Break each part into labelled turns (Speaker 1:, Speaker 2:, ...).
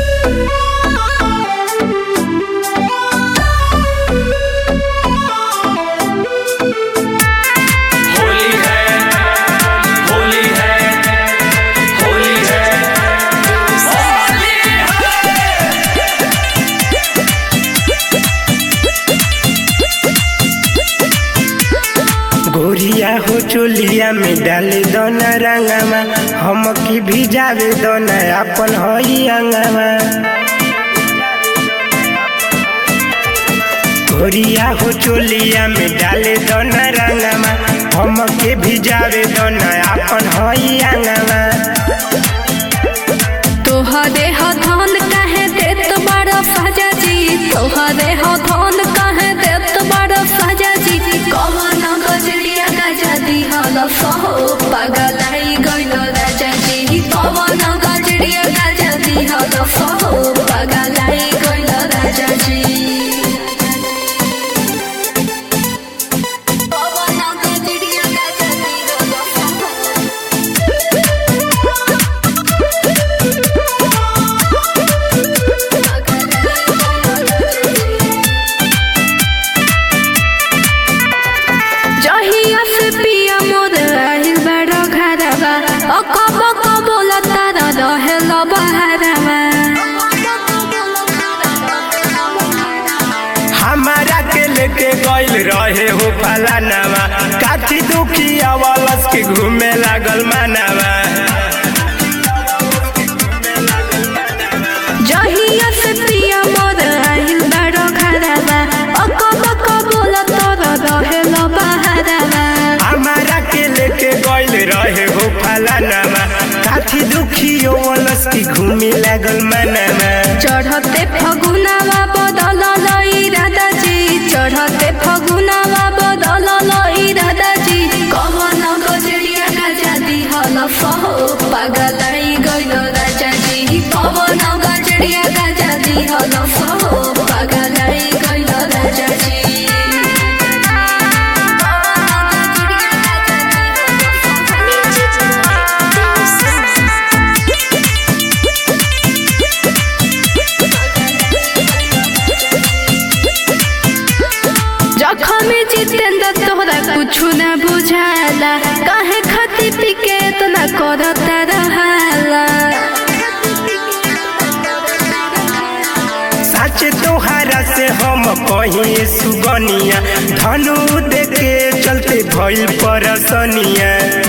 Speaker 1: होली है होली है होली है होली है
Speaker 2: गोरिया हो चोलिया में डाले दोना रंगवा हम की भिजावे दोना अपन हई अंगवा गोरिया हो चोलिया में डाले दोना रंगवा हम के भिजावे दोना अपन हई अंगवा
Speaker 3: तोहरे हथौन कहे देत बड़ साजा जी तोहरे हथौन कहे देत बड़ साजा जी कवन गजरिया गजा दिहल सहो पगलाई गइल राजा जी कवन गजरिया गजा दिहल सहो पगलाई गइल राजा जी कवन गजरिया गजा दिहल सहो जहिया से पिया मोर आहिल बड़ो घरवा ओ कब कब बोलता रहे लो बहरवा
Speaker 2: हमारा के लेके गइल रहे हो फलानावा काठी दुखी अवलस के घूमे लागल मानावा
Speaker 3: जहिया से पिया मोर आहिल बड़ो घरवा ओ कब कब बोलता रहे लो बहरवा
Speaker 2: हमारा के लेके गइल रहे हो फलानावा काठी दुखी अवलस के घूमे लागल मानावा
Speaker 3: चढ़ते फगुनावा बदल लई दादाजी चढ़ते फगुनावा बदल लई दादाजी कवन गजरिया गजा दिहल सहो पगलाई गइल राजाजी कवन गजरिया गजा दिहल सहो पगलाई गइल राजाजी जखम जितेंद्र तोहरा कुछु न बुझाला काहे खाती पिके इतना करता रहाला
Speaker 2: सच तोहारा से हम कहीं सुगनिया धनु देके चलते भइल परसनिया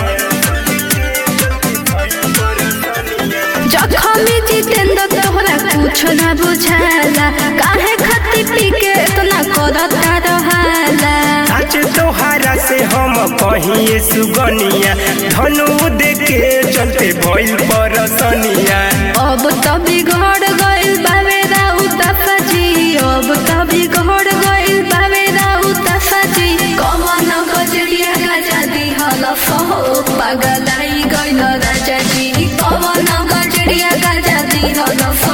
Speaker 3: जखम जितेंद्र तोहरा कुछु न बुझाला काहे खाती पिके इतना करता रहाला
Speaker 2: सच तोहारा से हम कहीं सुगनिया धनु देके चलते भइल परसनिया
Speaker 3: अब त बिगड़ गइल बावे राउत सजी अब त बिगड़ गइल बावे राउत सजी कवन गजरिया गजा दिहल सहो पगलाई गइल राजा जी कवन गजरिया गजा दिहल सहो